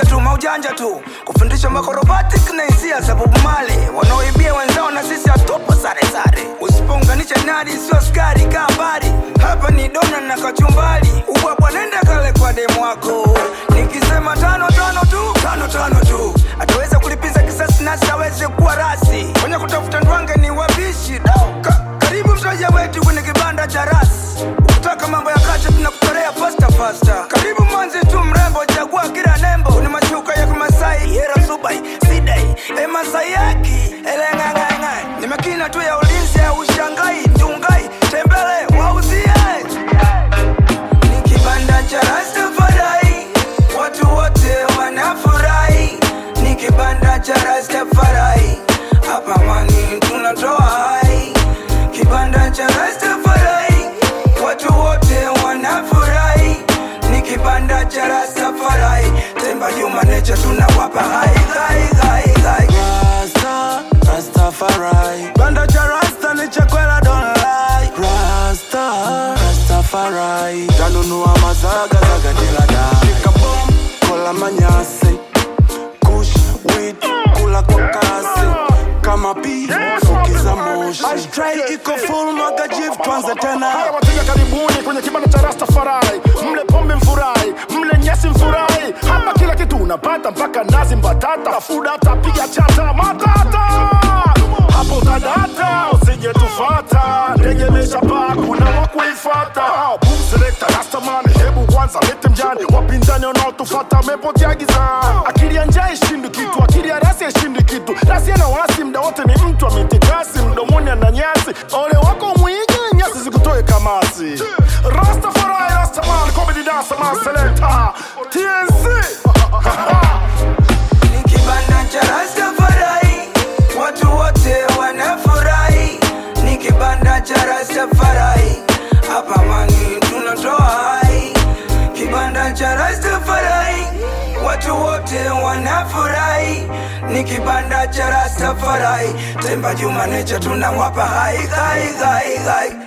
maujanja tu maujanja tu kufundisha makorobatic na hisia za Bob Marley wanaoibia wenzao na sisi hatupo sare sare usipounganisha nadi sio skari kaa mbali hapa ni dona na kachumbali ubwabwa nenda kale kwa demu wako nikisema tano tano tu tano tano tu ataweza kulipiza kisasi nasi aweze kuwa rasi kwenye kutafuta ndwange ni wabishi Ka, karibu mteja wetu kwenye kibanda cha rasi ukitaka mambo ya kacha tunakutorea fasta fasta karibu mwanzi tu mrembo chagua kila nembo ni mashuka ya kimasai yera subai sidai emasai yaki eleng'ang'ang'ai ni makina tu ya ulinzi ya ushangai ndungai tembele wauzie ni kibanda cha Rastafari, watu wote wanafurahi. Ni kibanda cha Rastafari, hapa mani tunatoa hai. Kibanda cha Rastafari, watu wote wanafurahi. Ni kibanda cha Rastafari, Temba Juma Nature tunawapa hai hai hai hai. Rasta, Rastafari. Banda cha Rasta ni chakwela don't lie. Rasta, Rastafari. Tanunua mazaga zaga dila da. Shika bom, kola manyasi. Kush, weed, kula kwa kasi. Kama pi, fukiza moshi. Ashtray iko full mwaga jiv tuanze tena. Haya wateja karibuni kwenye kibanda cha Rastafari, mle pombe mfurahi, mle nyasi mfurahi. Hapa kila kitu unapata mpaka nazi mbatata, fuda tapiga chata matata. Hapo utadata, usije tufata, ndege imeshapaa, kuna wa kuifata. Boom selector, Rastaman, hebu kwanza lete mjani, wapinzani wanaotufata wamepotea gizani. Akili ya njaa ishindi kitu, akili ya rasi ishindi kitu. Rasi ana wasi, mda wote ni mtu ametikasi, mdomoni ana nyasi. Ole wako mwige, nyasi zikutoe kamasi. Rastafari, Rastaman, comedy dancer, man selector, TNC. ni kibanda cha Rastafari, watu wote wanafurahi. Ni kibanda cha Rastafari, hapa mani tunatoa hai. Kibanda cha Rastafari, watu wote wanafurahi. Ni kibanda cha Rastafari, Temba Juma Nature tunawapa hai hai hai hai.